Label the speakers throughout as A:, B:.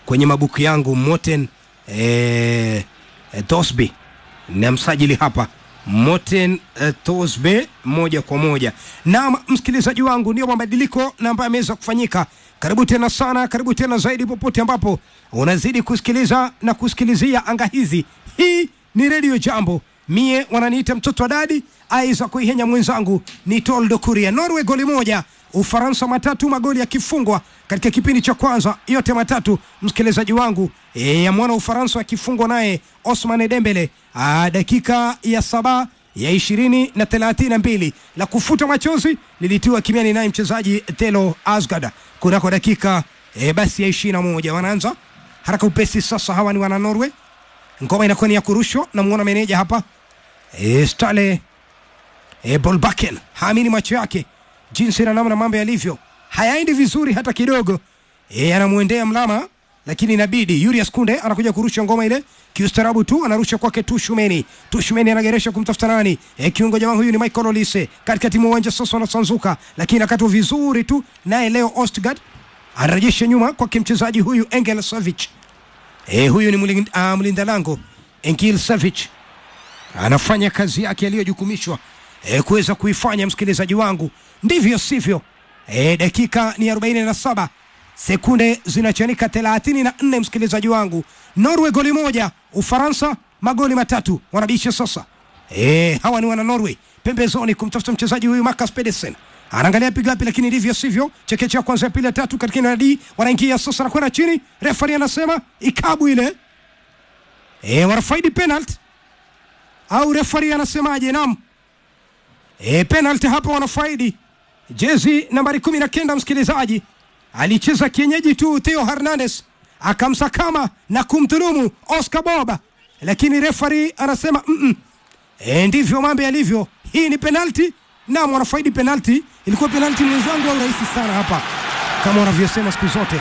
A: kwenye mabuku yangu Morten eh, eh, Tosby na msajili hapa Morten eh, Tosbe moja kwa moja. Na msikilizaji wangu, ndio mabadiliko na ambayo yameweza kufanyika. Karibu tena sana, karibu tena zaidi, popote ambapo unazidi kusikiliza na kusikilizia anga hizi. Hii ni redio Jambo, mie wananiita mtoto wa dadi aiza kuihenya mwenzangu ni Toldo Kuria. Norway goli moja, Ufaransa matatu, magoli yakifungwa katika kipindi cha kwanza yote matatu, msikilizaji wangu e, ya mwana Ufaransa akifungwa naye Osman Dembele Aa, dakika ya saba ya ishirini na thelathini na mbili la kufuta machozi lilitiwa kimiani naye mchezaji Telo Asgard kunako dakika e, basi ya ishirini na moja wanaanza haraka upesi sasa. Hawa ni wana Norway, ngoma inakuwa ni ya kurushwa. Namuona meneja hapa e, Stale e, Bolbaken haamini macho yake jinsi na namna mambo yalivyo, hayaendi vizuri hata kidogo. E, anamwendea mlama lakini inabidi Julius Kunde anakuja kurusha ngoma ile kiustarabu tu, anarusha kwake Tushumeni. Tushumeni anageresha kumtafuta nani? E, kiungo jamaa huyu ni Michael Olise katikati mwa uwanja sasa, wanasanzuka lakini akatwa vizuri tu, naye leo Ostgard anarejesha nyuma kwake mchezaji huyu Engel Savic. E, huyu ni mlinda, uh, mlinda lango Engel Savic anafanya kazi yake aliyojukumishwa e, kuweza kuifanya msikilizaji wangu, ndivyo sivyo. E, dakika ni 47 sekunde zinachanika 34, msikilizaji wangu. Norway goli moja, Ufaransa magoli matatu, wanabisha sasa. E, hawa ni wana Norway pembezoni kumtafuta mchezaji huyu Marcus Pedersen anaangalia piga wapi, lakini ndivyo sivyo. Chekecha kwanza ya pili ya tatu katika nadi, wanaingia sasa na kwenda chini. Refari anasema ikabu ile, e, wanafaidi penalty au refari anasemaje? Naam, e, penalty hapa wanafaidi. Jezi nambari kumi na kenda msikilizaji alicheza kienyeji tu Theo Hernandez akamsakama na kumdhulumu Oscar Boba, lakini refari anasema mm -mm. E, ndivyo mambo yalivyo. Hii ni penalti, naam, wanafaidi penalti. Ilikuwa penalti mwenzangu, au rahisi sana hapa, kama wanavyosema siku zote.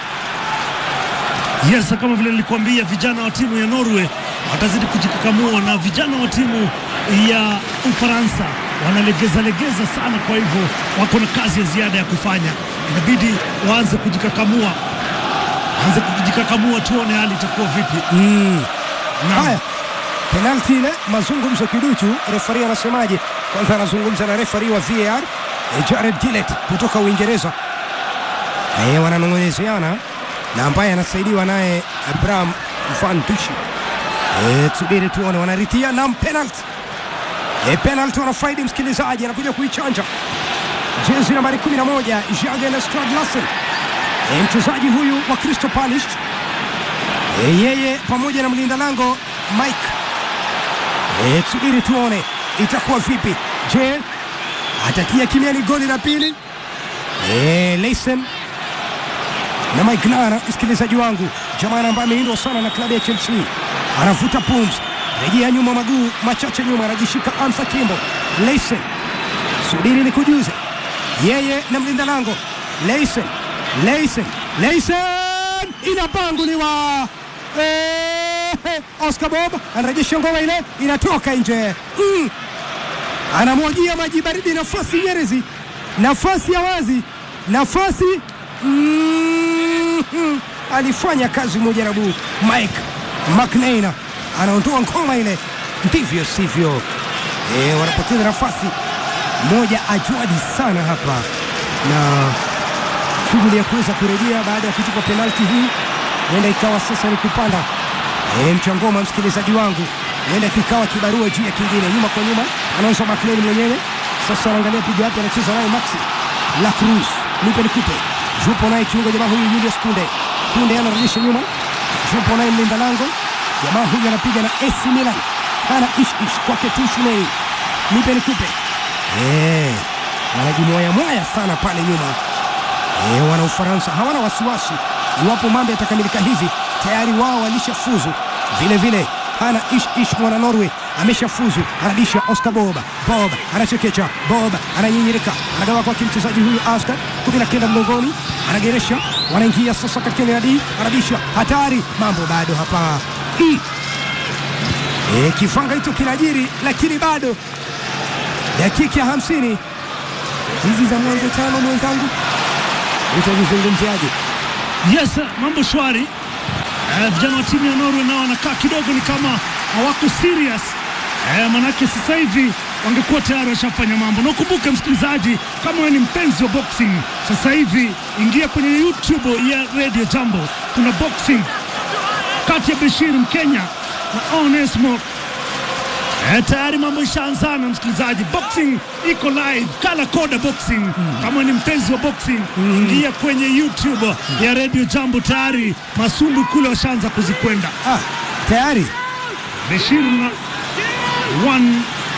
B: Yes, kama vile nilikuambia, vijana wa timu ya Norway watazidi kujikakamua na vijana wa timu ya Ufaransa wanalegeza legeza sana, kwa hivyo wako na kazi ya ziada ya kufanya. Inabidi waanze kujikakamua, waanze kujikakamua, tuone hali itakuwa vipi.
A: Mm.
B: Naam.
A: Haya, penalti ile, mazungumzo kiduchu. Refari anasemaje? Kwanza anazungumza na refari wa VAR eh, Jared Gillett kutoka Uingereza. Eh, wananong'onezeana na ambaye anasaidiwa naye Abraham Van Dushi. Eh, tusubiri tuone, wanaritia na penalti. Eh, penalti wanafaidi, msikilizaji anakuja kuichanja jezi nambari 11 Jürgen Stradlassen. Eh, mchezaji huyu wa Crystal Palace E, yeye pamoja na mlinda lango Mike. E, tusubiri tuone itakuwa vipi. Je, atatia kimiani goli la pili? E, Leisen na Mike Nara, msikilizaji wangu, jamaa ambaye ameindwa sana na klabu ya Chelsea, anavuta pumzi, rejea nyuma, maguu machache nyuma, anajishika Ansa Kimbo. Leisen, subiri ni kujuze, yeye na mlinda lango Leisen, Leisen, Leisen inapanguliwa Eh, Oscar Bob anarejesha ngoma ile inatoka nje mm. Anamwagia maji baridi, nafasi Nyerezi, nafasi ya wazi, nafasi mm, alifanya kazi mujarabu Mike McNeina anaondoa ngoma ile, ndivyo sivyo. E, wanapoteza nafasi moja ajwadi sana hapa na shughuli ya kuweza kurejea baada ya kutupa penalti hii huenda ikawa sasa ni kupanda e, mchangoma msikilizaji wangu, huenda kikawa kibarua juu ya kingine, nyuma kwa nyuma, anaanza Maclean mwenyewe sasa, anaangalia piga wapi, anacheza naye Maxi La Cruz, nipe nikupe, yupo naye kiungo jamaa huyu Julius Kunde, Kunde anarejesha nyuma, yupo naye mlinda lango jamaa huyu anapiga na AC Milan, ana ish ish kwake Tushumei, nipe nikupe, eh, wanajimwaya mwaya sana pale nyuma. E, wana Ufaransa hawana wasiwasi iwapo mambo yatakamilika hivi, tayari wao walishafuzu. Vile vile hana ish ish, mwana Norway ameshafuzu, anabisha Oscar Bob. Bob anachekecha, Bob ananyinyirika, anagawa kwa mchezaji huyu Asgard, kumi na kenda mgongoni, anageresha, wanaingia sasa katika nadi, anabisha, hatari, mambo bado hapa mm. E, kifanga hicho kinajiri, lakini bado dakika ya hamsini hizi za mwanzo tano, mwenzangu utazizungumziaje?
B: Yes, mambo shwari. Eh, vijana wa timu ya Norway nao wanakaa kidogo ni kama hawako serious eh, manake sasa hivi wangekuwa tayari washafanya mambo. Na ukumbuke msikilizaji, kama wewe ni mpenzi wa boxing, sasa hivi ingia kwenye YouTube ya Radio Jambo, kuna boxing kati ya Bashir Mkenya na Onesmo Eh, tayari mambo ishaanzana msikilizaji, boxing iko live, kala koda boxing. Kama ni mpenzi wa boxing, ingia kwenye YouTube ya Radio Jambo, tayari masumbu kule washaanza kuzikwenda.
A: Ah, tayari
B: Bashir na one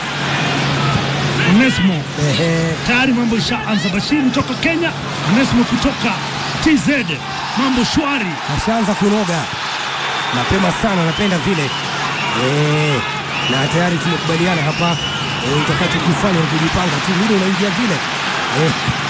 B: Onesmo,
A: ehe,
B: tayari mambo ishaanza. Bashir kutoka Kenya, Onesmo kutoka TZ, mambo shwari.
A: ashaanza kunoga mapema sana, napenda vile eh, na tayari tumekubaliana hapa eh, utakachokifanya ni kujipanga tu, vile unaingia vile eh.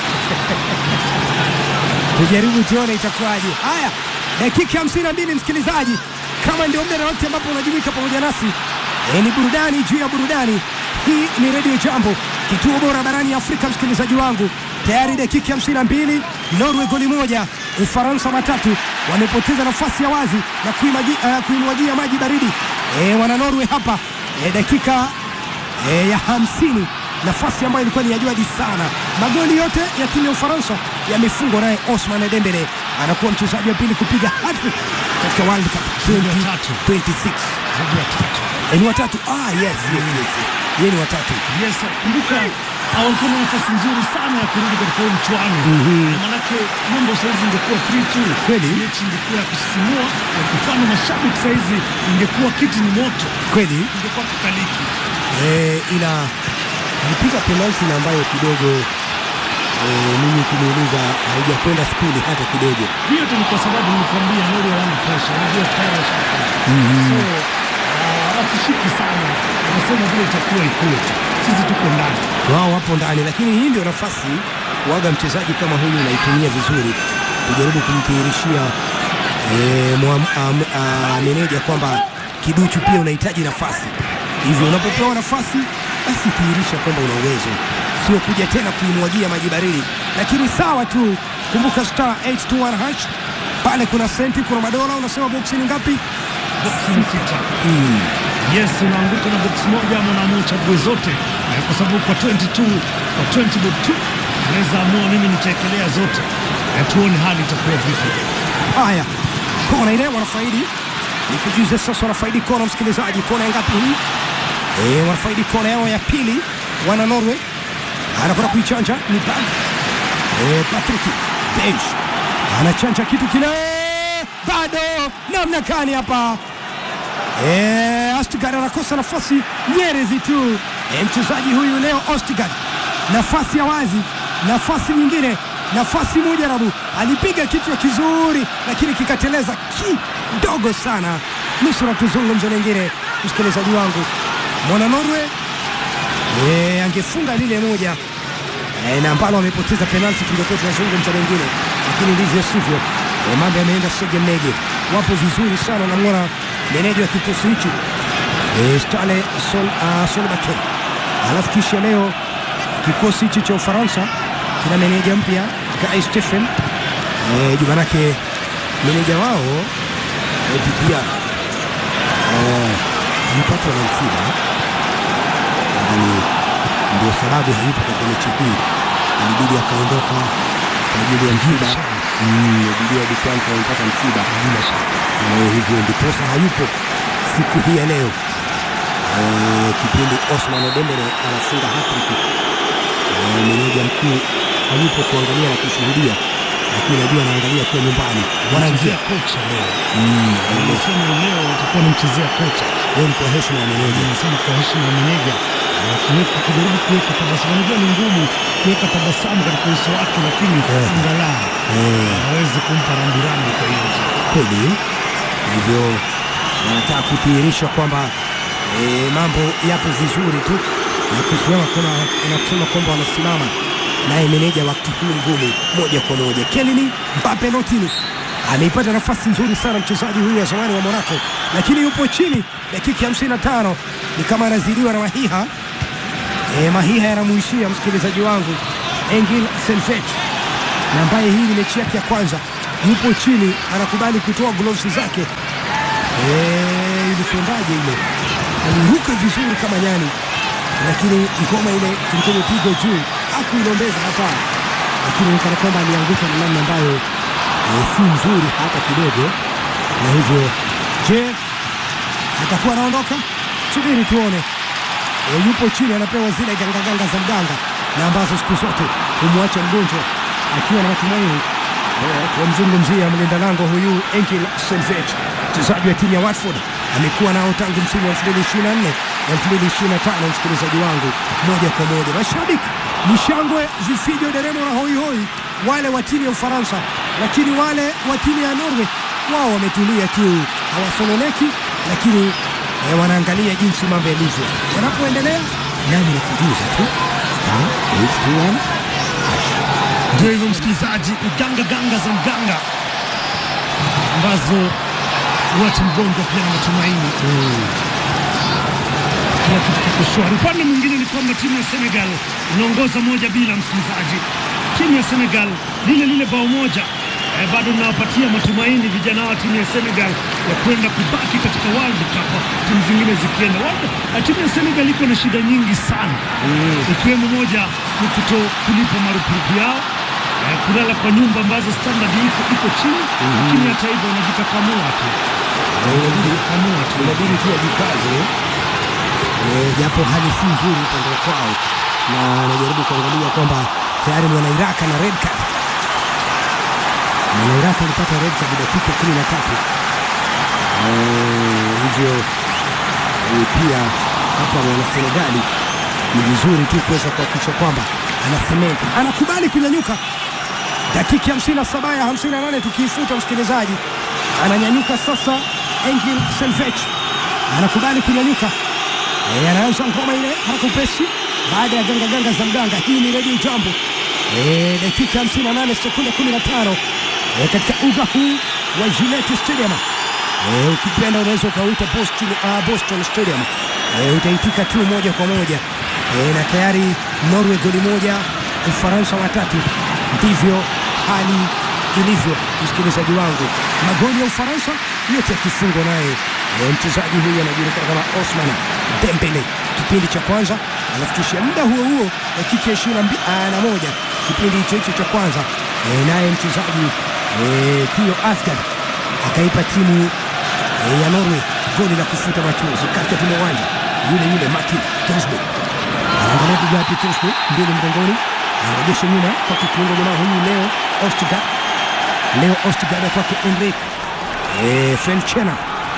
A: tujaribu tuone itakuwaje. Haya, dakika hamsini na mbili msikilizaji, kama ndio muda na wakati ambapo unajumuika pamoja nasi eh, ni burudani juu ya burudani. Hii ni Radio Jambo, kituo bora barani Afrika. Msikilizaji wangu, tayari dakika hamsini na mbili Norway goli moja, Ufaransa matatu, wamepoteza nafasi ya wazi na kuimaji- eh, kuimwagia maji baridi eh, wana Norway hapa eh, dakika e, ya hamsini nafasi ambayo ilikuwa ni ya jadi sana. Magoli yote ya timu ya Ufaransa yamefungwa naye Osman Dembele, anakuwa mchezaji wa pili kupiga hat-trick katika World Cup
B: Zaidi ya tatu.
A: 2026.
B: Zaidi ya tatu.
A: E, ni watatu. Ah, yes, yes, yes. Yeye ni watatu.
B: Yes, kumbuka walikuwa na nafasi nzuri sana ya kurudi katika huu mchuano Na manake mambo saizi ingekuwa 3-2
A: Kweli.
B: mechi ingekuwa ya kusisimua, na kufana mashabiki saizi ingekuwa kiti ni moto,
A: Kweli
B: ingekuwa kikaliki.
A: e, ila alipiga penalti na ambayo kidogo e, mimi kuniuliza haijakwenda skuli hata kidogo.
B: Hiyo tu ni kwa sababu nilikwambia Norway hawana pressure, unajua tayari washafunga. So ah, hawatishiki sana, wanasema vile itakuwa ikuwe tu, sisi tuko ndani.
A: wao wapo ndani, lakini hii ndio nafasi waga mchezaji kama huyu unaitumia vizuri kujaribu kumdhihirishia eh, mwa- am- ah, meneja kwamba kiduchu pia unahitaji nafasi. Hivyo unapopewa nafasi, basi dhihirisha kwamba una uwezo, sio kuja tena kuimwagia maji baridi. Lakini sawa tu, kumbuka star 821 hash pale, kuna senti, kuna madola. Unasema boksi ni ngapi?
B: Boxing sita. Yes, unaanguka na box moja ama unaamua uchague zote eh, kwa sababu kwa 22 kwa 20 bob 2 unaweza amua mimi nitaekelea zote eh, tuone hali itakuwa vipi.
A: Haya, kona ile wanafaidi, nikujuze sasa, wanafaidi kona. Msikilizaji, kona ya ngapi hii? Eh, wanafaidi kona yao ya pili, wana Norway. Anakwenda kuichanja ni bag eh, Patrick Bench anachanja kitu kile, bado namna gani hapa Eh, Ostigard anakosa nafasi nyerezi tu. Eh, mchezaji huyu leo Ostigard, nafasi ya wazi, nafasi nyingine, nafasi moja rabu, alipiga kichwa kizuri, lakini kikateleza kidogo sana. Nusura tuzungumze lingine, msikilizaji wangu, mwana Norway eh, angefunga lile moja eh, na ambalo amepoteza penalti, tungekuwa tunazungumza lingine, lakini ndivyo sivyo. Eh, mambo yameenda sege mnege, wapo vizuri sana, namwona meneja wa kikosi hichi eh, Stale Sol, uh, Solbakken. Alafu kisha leo kikosi hichi cha Ufaransa kina meneja mpya Guy Stephen eh, juma lake meneja wao eh, Didier eh, alipatwa na msiba lakini ndio sababu hayupo katika mechi hii, ilibidi akaondoka kwa ajili ya msiba. Mm, Didier Deschamps alipata msiba na hivyo ndiposa hayupo siku hii ya leo. Eh, kipindi Osman Dembele anafunga hat-trick, eh, meneja mkuu hayupo kuangalia na kushuhudia, lakini najua anaangalia akiwa nyumbani. Wanaingia
B: Mchezea kocha leo. Anasema leo utakuwa namchezea kocha.
A: leo ni kwa heshima ya meneja.
B: Anasema kwa heshima ya meneja na kuweka kujaribu kuweka tabasamu. Unajua ni ngumu kuweka tabasamu katika uso wake, lakini
A: Eh.
B: angalau
A: Eh,
B: hawezi kumpa rambirambi kwa hiyo
A: kweli hivyo wanataka kudhihirisha kwamba e, mambo yapo vizuri tu na kusimama kuna na kusema kwamba wanasimama naye meneja wakati huu ngumu moja kwa moja. Kelini Mbappe Lotini ameipata nafasi nzuri sana mchezaji huyu wa zamani wa Monaco, lakini yupo chini dakika ya 55 ni kama anazidiwa na Mahiha. E, Mahiha yanamuishia msikilizaji wangu Engin Selfet na ambaye hii ni mechi yake ya kwanza, yupo chini, anakubali kutoa gloves zake Eh, ilikwendaje ile? Aliruka vizuri kama nyani, lakini ngoma ile ilikuwa imepigwa juu, hakuilombeza hata, lakini kana kwamba alianguka na namna ambayo eh, si nzuri hata kidogo, na hivyo je, atakuwa anaondoka? Subiri tuone. E, yupo chini anapewa zile gangaganga za mganga na ambazo siku zote humwacha mgonjwa akiwa na matumaini. E, Wamzungumzia mlinda lango huyu Enkil Selvech, mchezaji wa timu ya Watford, amekuwa nao tangu msimu wa 2024 2025. Msikilizaji wangu, moja kwa moja, mashabiki ni shangwe, vifijo, deremo na hoihoi wale wa timu ya Ufaransa, lakini wale wa timu ya Norway wao wametulia tu, hawasononeki, lakini eh, wanaangalia jinsi mambo yalivyo yanapoendelea. Nami nakujuza tu star 821 hash.
B: Ndio hivyo msikilizaji, uganga ganga za mganga ambazo wacha mgonjwa pia na matumaini kila kitu kiko shwari. Upande mwingine ni kwamba timu ya Senegal inaongoza moja bila, msikilizaji. Timu ya Senegal lile lile bao moja eh, bado inawapatia matumaini vijana wa timu ya Senegal ya kwenda kubaki katika World Cup, timu zingine zikienda World eh, Timu ya Senegal iko na shida nyingi sana ikiwemo moja ni kuto kulipa marupurupu yao eh, kulala kwa nyumba ambazo standard iko iko chini, lakini hata hivyo wanajikakamua tu
A: Na inabidi
B: kamua tu
A: inabidi tu wajikaze eh, japo hali si nzuri upande kwao, na anajaribu kuangalia kwamba tayari mwana Iraq na red card. Mwana Iraq alipata red card dakika kumi na tatu Eh, hivyo eh, pia hapa mwana Senegali ni vizuri tu kuweza kuhakikisha kwamba ana cement, anakubali kunyanyuka dakika ya 57 ya 58 tukiifuta msikilizaji, ananyanyuka sasa. Engin Selvech anakubali kunyanyuka, e, anaanza ngoma ile haraka upesi baada ya ganga ganga za mganga. Hii ni redio Jambo, e, dakika 58 sekunde 15 e, katika uga huu wa Gillette Stadium. E, ukipenda unaweza ukauita Boston, uh, Boston Stadium. E, utaitika tu moja kwa moja e, na tayari Norway goli moja, Ufaransa watatu. Ndivyo hali ilivyo, msikilizaji wangu, magoli ya Ufaransa yote yakifungwa naye e, mchezaji huyu anajulikana kama Osman Dembele kipindi cha kwanza, alafu kisha muda huo huo dakika ishirini na moja kipindi hicho hicho cha kwanza e, naye mchezaji e, Theo Asgard akaipa timu e, ya Norway goli la kufuta machozi katikati mwa uwanja. Yule yule Martin Tosbe anaangalia piga wapi? Tosbe mbili mgongoni, anarejesha nyuma kwa kiungo jamaa huyu Leo Ostigard, Leo Ostigard ya kwake Enric e, Felchena,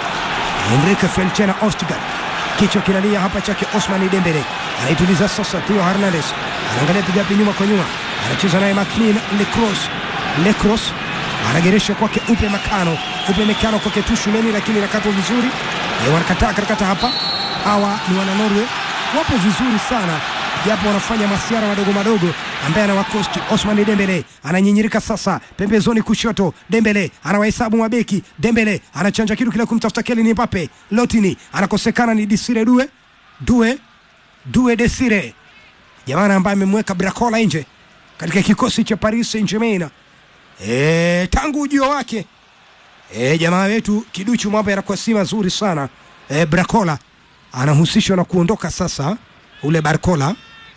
A: Enric Felchena Ostigard, kichwa kinalia hapa chake Osman Dembele, anaituliza sasa. Theo Hernandez anaangalia piga wapi? Nyuma kwa nyuma, anacheza naye Maclean Lecros, Lecros anageresha kwake Upe Makano, Upe Makano kwake Tushumeni, lakini nakatwa vizuri e, wanakataa karakata hapa. Hawa ni wana Norway, wapo vizuri sana japo wanafanya masiara madogo madogo ambaye anawakosti. Osman Dembele ananyinyirika sasa pembezoni kushoto, Dembele anawahesabu mabeki, Dembele anachanja kitu kile kumtafuta Kylian Mbappe, Lotini anakosekana, ni Desire Due Due Due Desire, jamaa ambaye amemweka Bracola nje katika kikosi cha Paris Saint-Germain. E, tangu ujio wake e, jamaa wetu kiduchu mambo yanakuwa si mazuri sana e, Bracola anahusishwa na kuondoka sasa ule Barcola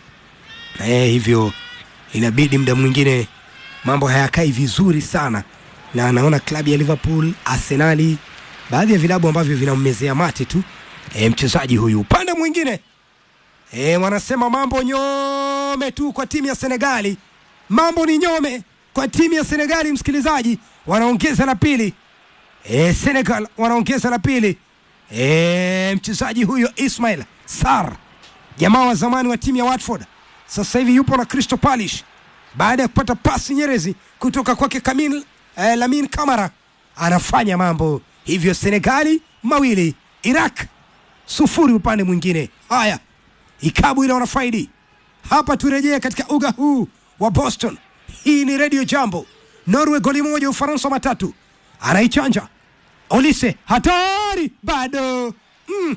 A: e, hivyo inabidi muda mwingine mambo hayakai vizuri sana, na anaona klabu ya Liverpool, Arsenali, baadhi ya vilabu ambavyo vinammezea mate tu e, mchezaji huyu. Upande mwingine e, wanasema mambo nyome tu kwa timu ya Senegali, mambo ni nyome kwa timu ya Senegali. Msikilizaji, wanaongeza la pili e, Senegal wanaongeza la pili e, mchezaji huyo Ismail Sarr, jamaa wa zamani wa timu ya Watford, sasa hivi yupo na Crystal Palace baada ya kupata pasi nyerezi kutoka kwake Kamil eh, Lamin Kamara, anafanya mambo hivyo. Senegali mawili Iraq sufuri upande mwingine. Haya, ikabu ile wanafaidi hapa. Turejee katika uga huu wa Boston. Hii ni Radio Jambo. Norway goli moja, Ufaransa matatu. Anaichanja Olise, hatari bado mm.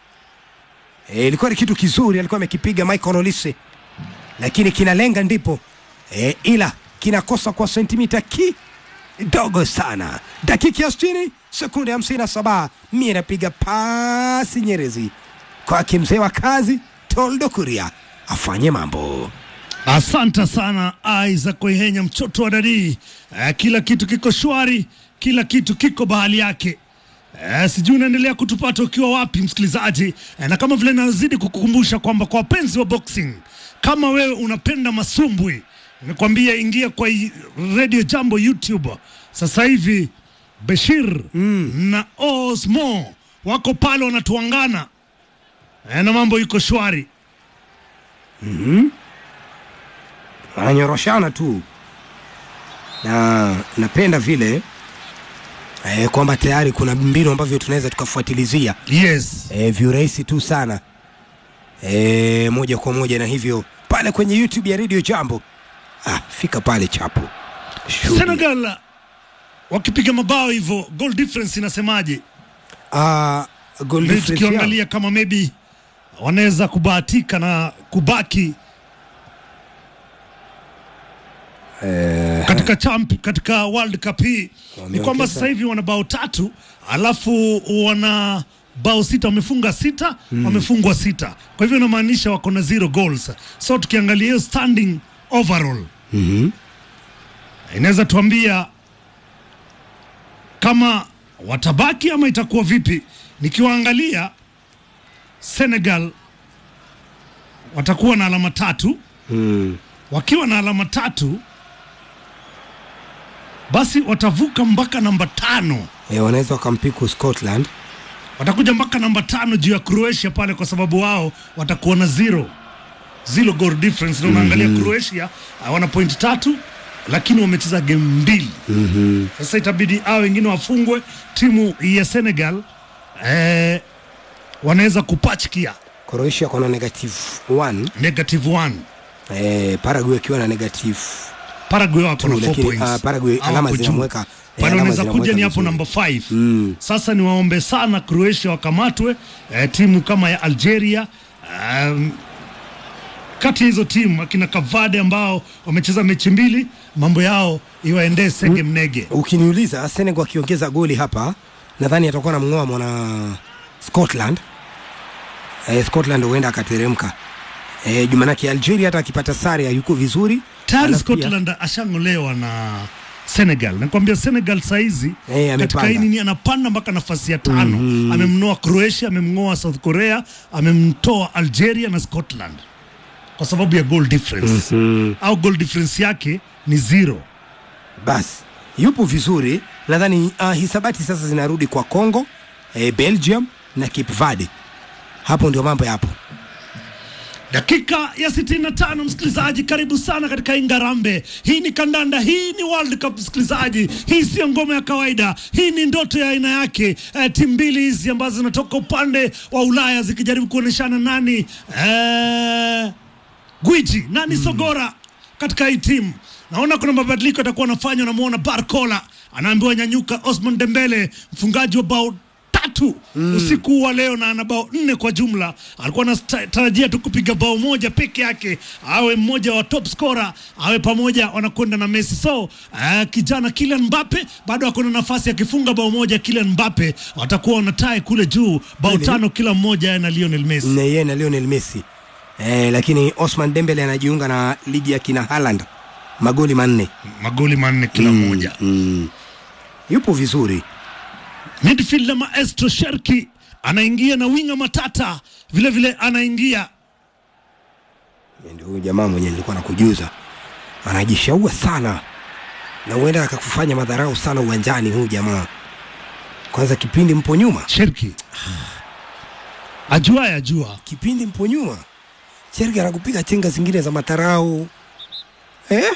A: E, ilikuwa ni kitu kizuri alikuwa amekipiga Michael Olise, lakini kinalenga ndipo e, ila kinakosa kwa sentimita ki dogo sana. Dakika ya sitini sekunde hamsini na saba mie napiga pasi nyerezi kwake mzee wa kazi Toldo Kuria afanye mambo.
B: Asante sana Isaac Waihenya, mtoto wa dadii. Eh, kila kitu kiko shwari, kila kitu kiko bahali yake. Eh, sijui unaendelea kutupata ukiwa wapi msikilizaji, eh, na kama vile nazidi kukukumbusha kwamba kwa wapenzi wa boxing, kama wewe unapenda masumbwi, nimekwambia ingia kwa i- Radio Jambo YouTube sasa hivi. Bashir na Osmo wako pale wanatuangana, eh, na mambo iko shwari.
A: wananyoroshana tu na napenda vile eh, kwamba tayari kuna mbinu ambavyo tunaweza tukafuatilizia
B: Yes.
A: eh, viurahisi tu sana eh, moja kwa moja na hivyo pale kwenye YouTube ya Radio Jambo ah, fika pale chapo Shughuli.
B: Senegal wakipiga mabao hivyo, goal difference inasemaje?
A: Ah, goal
B: Ndio
A: difference yao.
B: tukiangalia kama maybe wanaweza kubahatika na kubaki
A: Eh,
B: katika champ, katika World Cup hii ni
A: Wameongeza.
B: kwamba sasa hivi wana bao tatu alafu wana bao sita, wamefunga sita, wamefungwa sita, kwa hivyo inamaanisha wako na zero goals. So tukiangalia hiyo standing overall
A: mhm.
B: inaweza tuambia kama watabaki ama itakuwa vipi. Nikiwaangalia Senegal watakuwa na alama tatu.
A: Mm.
B: Wakiwa na alama tatu, basi watavuka mpaka namba tano,
A: Eh, wanaweza wakampiku Scotland
B: watakuja mpaka namba tano juu ya Croatia pale, kwa sababu wao watakuwa na zero zero goal difference. Na unaangalia Croatia ah, wana point tatu, lakini wamecheza game mbili.
A: mm
B: Sasa itabidi hao wengine wafungwe. Timu ya Senegal eh, wanaweza kupachkia
A: Croatia kona negative 1
B: negative one.
A: eh, Paraguay akiwa na negative
B: Paraguay wako na
A: two,
B: 4
A: lakini
B: points.
A: ah, Paraguay
B: Hao
A: alama
B: wako juu.
A: zinamweka eh,
B: pale
A: alama
B: wanaweza kuja
A: zinamweka
B: ni hapo
A: vizuri.
B: namba 5
A: Mm.
B: sasa ni waombe sana Croatia wakamatwe eh, timu kama ya Algeria um, kati ya hizo timu akina Kavade ambao wamecheza mechi mbili mambo yao iwaendee sege mnege
A: Ukiniuliza Senegal akiongeza goli hapa, nadhani atakuwa na mng'oa mwana Scotland. Eh, Scotland huenda akateremka. Eh, jumanake Algeria hata akipata sare hayuko vizuri.
B: tayari
A: Alafu pia-
B: Scotland ashang'olewa na Senegal. Nakwambia Senegal saizi
A: Eh,
B: katika
A: amepanda.
B: hii nini anapanda mpaka nafasi ya tano. Amemnoa Croatia, amemng'oa South Korea, amemtoa Algeria na Scotland kwa sababu ya goal difference au goal difference yake ni zero.
A: Basi yupo vizuri, nadhani uh, hisabati sasa zinarudi kwa Congo, eh, Belgium na Cape Verde. Hapo ndio mambo yapo.
B: Dakika ya 65, msikilizaji, karibu sana katika Ingarambe. Hii ni kandanda, hii ni World Cup msikilizaji, hii sio ngoma ya kawaida, hii ni ndoto ya aina yake. Eh, timu mbili hizi ambazo zinatoka upande wa Ulaya zikijaribu kuonyeshana nani eh, gwiji nani sogora katika hii timu. Naona kuna mabadiliko yatakuwa anafanywa. Namwona Barcola anaambiwa nyanyuka. Osman Dembele mfungaji wa bao tatu usiku wa leo na ana bao nne kwa jumla. Alikuwa anatarajia tu kupiga bao moja peke yake, awe mmoja wa top scorer, awe pamoja wanakwenda na Messi. So uh, kijana Kylian Mbappe bado ako na nafasi, akifunga bao moja Kylian Mbappe watakuwa wanatae kule juu bao
A: Kweli?
B: tano kila mmoja yeye na Lionel Messi.
A: na yeye na Lionel Messi eh, lakini Osman Dembele anajiunga na ligi ya kina Haaland magoli manne
B: magoli manne kila mmoja.
A: mm. yupo vizuri
B: Midfielder Maestro Sherki anaingia na winga Matata vile vile anaingia.
A: ndio huyu jamaa mwenye nilikuwa nakujuza anajishaua sana na huenda akakufanya madharau sana uwanjani huyu jamaa kwanza kipindi mpo nyuma
B: Sherki ajua ajua
A: kipindi mpo nyuma Cherki anakupiga chenga zingine za matarau eh?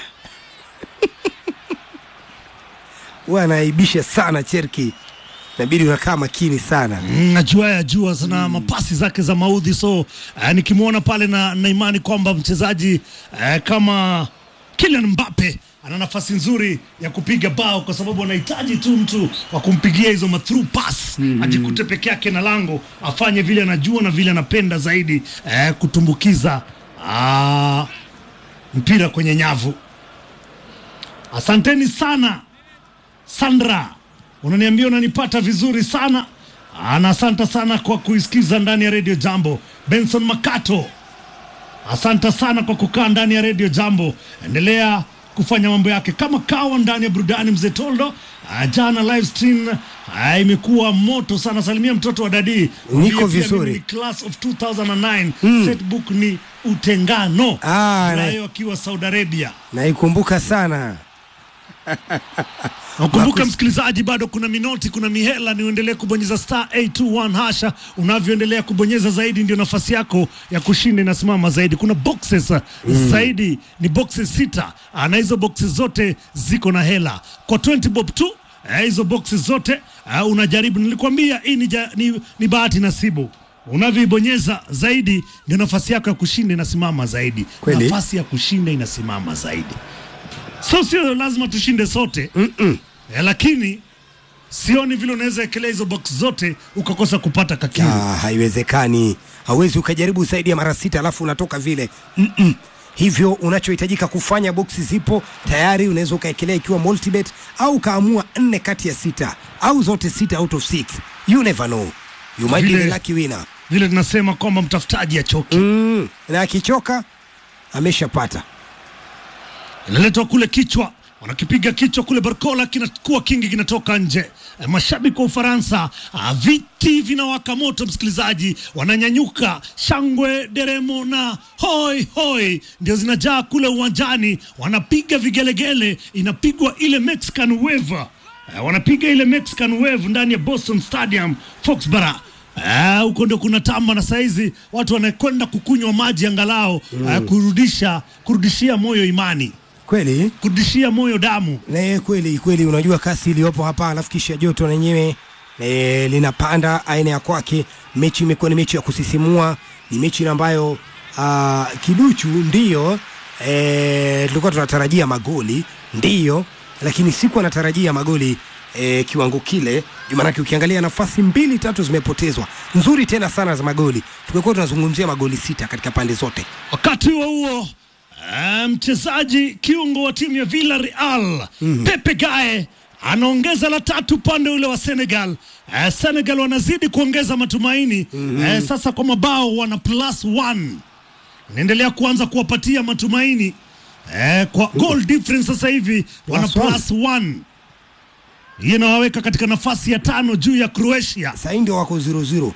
A: huwa anaibisha sana Cherki inabidi unakaa makini sana
B: Mm, ajua ajua sana mapasi zake za maudhi, so uh, nikimwona pale na, na imani kwamba mchezaji uh, kama Kylian Mbappe ana nafasi nzuri ya kupiga bao kwa sababu anahitaji tu mtu wa kumpigia hizo ma through pass ajikute peke yake na lango afanye vile anajua na vile anapenda zaidi eh, kutumbukiza ah, mpira kwenye nyavu. Asanteni sana Sandra, unaniambia unanipata vizuri sana na asante sana kwa kuisikiza ndani ya redio Jambo. Benson Makato, asante sana kwa kukaa ndani ya redio Jambo. Endelea kufanya mambo yake kama kawa ndani ya burudani. Mzee Toldo, ah, jana live stream ah, imekuwa moto sana. Salimia mtoto wa dadi, Mwambie pia
A: vizuri.
B: mimi ni class of 2009 setbook ni utengano
A: Ah, na-
B: nayo akiwa Saudi Arabia.
A: naikumbuka sana
B: Nakumbuka msikilizaji, bado kuna minoti, kuna mihela, ni uendelee kubonyeza star 821 hasha. Unavyoendelea kubonyeza zaidi, ndio nafasi yako ya kushinda inasimama zaidi. Kuna boxes uh, zaidi, ni boxes sita, Ah, na hizo boxes zote ziko na hela kwa 20 bob tu. eh, Hizo boxes zote ah, unajaribu, nilikwambia hii ni, ja- ni, ni bahati nasibu. Unavyoibonyeza zaidi, ndio nafasi yako ya kushinda inasimama zaidi.
A: Kweli.
B: Nafasi ya kushinda inasimama zaidi so sio lazima tushinde sote mm lakini sioni vile unaweza ekelea hizo box zote ukakosa kupata kakiru
A: Ah, haiwezekani. Hauwezi ukajaribu zaidi ya mara sita alafu unatoka vile Mm-mm. Hivyo unachohitajika kufanya, boksi zipo tayari, unaweza ukaekelea ikiwa multibet au ukaamua nne kati ya sita au zote sita out of six. You never know, you might be
B: Vile-
A: the lucky winner.
B: vile tunasema kwamba mtafutaji achoki
A: Mm. Na akichoka ameshapata.
B: inaletwa kule kichwa wanakipiga kichwa kule Barcola, kinakuwa kingi, kinatoka nje. Eh, Mashabiki wa Ufaransa, ah, viti vinawaka moto, msikilizaji, wananyanyuka, shangwe, deremo na hoi hoi ndio zinajaa kule uwanjani, wanapiga vigelegele, inapigwa ile Mexican wave Eh, wanapiga ile Mexican wave ndani ya Boston Stadium Foxborough. Eh, huko ndio kuna tamba na saizi watu wanakwenda kukunywa maji angalau eh, kurudisha kurudishia moyo imani
A: Kweli
B: kurudishia moyo damu.
A: Ne, kweli kweli, unajua kasi iliyopo hapa, alafu kisha joto lenyewe e, linapanda aina ya kwake. Mechi imekuwa ni mechi ya kusisimua, ni mechi ambayo ah, kiduchu ndiyo e, tulikuwa tunatarajia magoli ndiyo, lakini siku anatarajia magoli e, kiwango kile juu, maanake ukiangalia nafasi mbili tatu zimepotezwa nzuri tena sana za magoli. Tumekuwa tunazungumzia magoli sita katika pande zote.
B: Wakati huo huo eh, mchezaji kiungo wa timu ya Villarreal Pepe Gae anaongeza la tatu upande ule wa Senegal. Eh, Senegal wanazidi kuongeza matumaini eh, sasa kwa mabao wana plus one, inaendelea kuanza kuwapatia matumaini eh, kwa goal difference sasa hivi wana
A: Plus one.
B: plus one. Hii inawaweka katika nafasi ya tano juu ya Croatia.
A: Sasa hii ndio wako 0-0.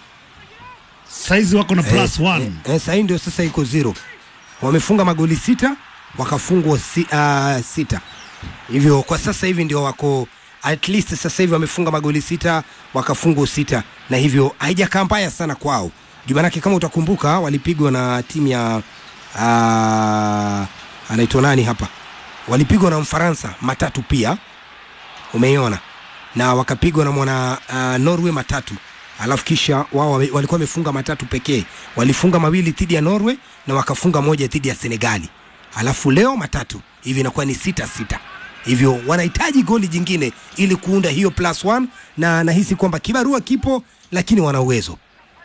B: Saizi wako na plus
A: Eh,
B: one.
A: eh, eh, sasa hii ndio sasa iko zero. Wamefunga magoli sita wakafungwa si, uh, sita, hivyo kwa sasa hivi ndio wako at least sasa hivi wamefunga magoli sita wakafungwa sita, na hivyo haijakaa mbaya sana kwao. Jumanake kama utakumbuka walipigwa na timu ya uh, anaitwa nani hapa, walipigwa na Mfaransa matatu pia, umeiona na wakapigwa na mwana uh, Norway matatu alafu kisha wao wame- walikuwa wamefunga matatu pekee, walifunga mawili dhidi ya Norway na wakafunga moja dhidi ya Senegali, alafu leo matatu, hivi inakuwa ni sita sita. Hivyo wanahitaji goli jingine ili kuunda hiyo plus one, na nahisi kwamba kibarua kipo, lakini wana uwezo.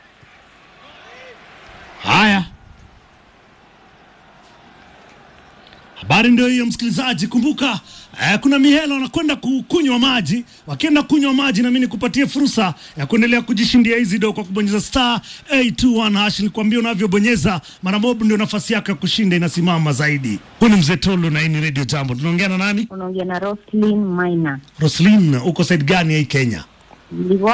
B: Haya, habari ndio hiyo msikilizaji. Kumbuka eh, kuna mihela wanakwenda kukunywa maji. Wakienda kunywa maji, nami nikupatie fursa ya kuendelea kujishindia hizi do kwa kubonyeza star 821 hash. Nilikwambia unavyobonyeza mara moja ndio nafasi yako ya kushinda inasimama zaidi. Huyu ni mzee Tolo na hii ni Radio Jambo. Tunaongea na nani?
C: unaongea na Roslyn Maina.
B: Roslin, uko side gani ya hii Kenya?
C: Ndivyo